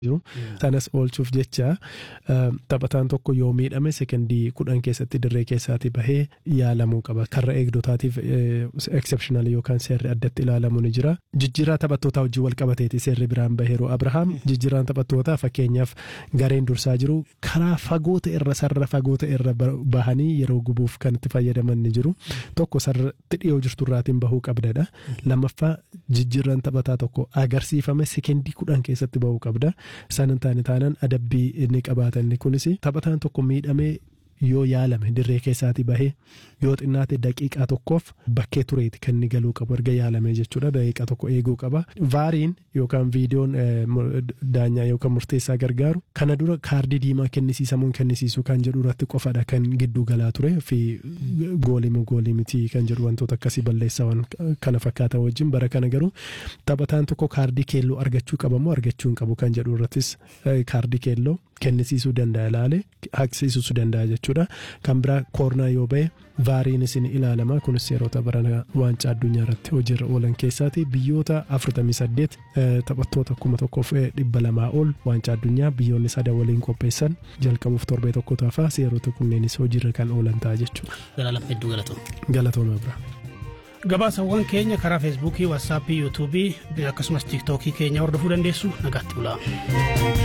jiru sanas oolchuuf jecha taphataan tokko yoo miidhame sekendii kudhan keessatti dirree keessaatii bahee yaalamuu qaba karra eegdotaatiif exceptional yookaan seerri addatti ilaalamu ni jira jijjiirraa taphattootaa wajjin wal qabateeti seerri biraan baheeru abrahaam jijjiirraan taphattootaa fakkeenyaaf gareen dursaa jiru karaa fagoota irra sarara fagoota irra bahanii yeroo gubuuf kan itti fayyadaman ni jiru tokko sarratti dhiyoo jirturraatiin bahuu qabdadha lammaffaa jijjiirraan taphataa tokko agarsiifame sekendii kudhan keessatti bahuu qabda san hin taane taanaan adabbii inni qabaatan kunis taphataan tokko miidhamee yoo yaalame dirree keessaatii bahee yoo xinnaate daqiiqaa tokkoof bakkee tureeti kan inni galuu qabu erga yaalame jechuudha daqiiqaa tokko eeguu qaba vaariin yookaan viidiyoon daanyaa yookaan murteessaa gargaaru kana dura kaardii diimaa kennisiisamuun kennisiisuu kan jedhu irratti qofadha kan gidduu galaa ture fi goolimu goolii miti kan jedhu wantoota akkasii balleessawan kana fakkaatan wajjin bara kana garuu taphataan tokko kaardii keelloo argachuu qabamoo argachuu hin qabu kan jedhu irrattis kaardii keelloo kennisiisuu danda'a ilaale haqsiisuu danda'a jechuudha kan biraa koornaa yoo ba'e vaariin isin ilaalama kunis yeroo barana waancaa addunyaa irratti hojiirra oolan keessaati biyyoota 48 taphattoota kuma tokkoof dhibba lamaa ol waancaa addunyaa biyyoonni sadan waliin qopheessan jalqabuuf torbee tokko taafaa seerota kunneenis hojiirra kan oolan ta'a jechuudha. Galaalam hedduu galatooma. Galatooma bira. Gabaasawwan keenya karaa feesbuukii, waatsaappii, yuutuubii akkasumas tiiktookii keenya hordofuu dandeessu nagaatti bulaa.